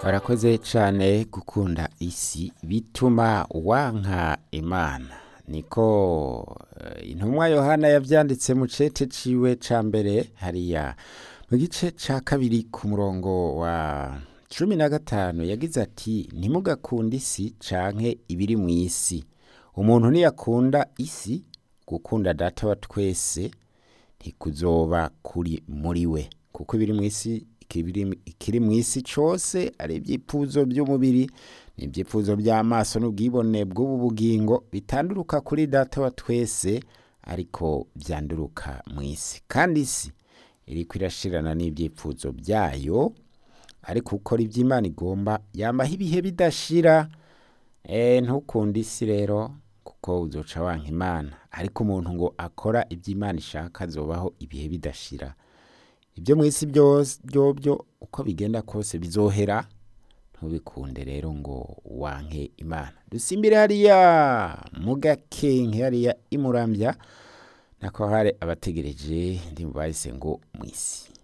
warakoze cyane gukunda isi bituma wanka imana niko eh, intumwa yohana yabyanditse mu cete ciwe ca mbere hariya mu gice ca kabiri ku murongo wa cumi na gatanu yagize ati ntimugakunde isi canke ibiri mu isi umuntu niyakunda isi gukunda data wa twese ntikuzoba kuri muri we kuko ibiri mu isi ikibiri- ikiri mu isi cose ari ivyipfuzo by'umubiri n'ivyipfuzo by'amaso n'ubwibone bw'ubu bugingo bitanduruka kuri data wa twese ariko vyanduruka mu isi kandi isi iriko irashirana n'ivyipfuzo byayo ariko ukora ivyo imana igomba yamaho ibihe bidashira Eh, ntukunde isi rero kuko uzoca wanka imana ariko umuntu ngo akora ibyo imana ishaka azobaho ibihe bidashira ibyo mu isi byose byobyo uko bigenda kose bizohera ntubikunde rero ngo wanke imana dusimbire hariya mu gakenke hariya imurambya nako hari abategereje ndi mu bahise ngo mu isi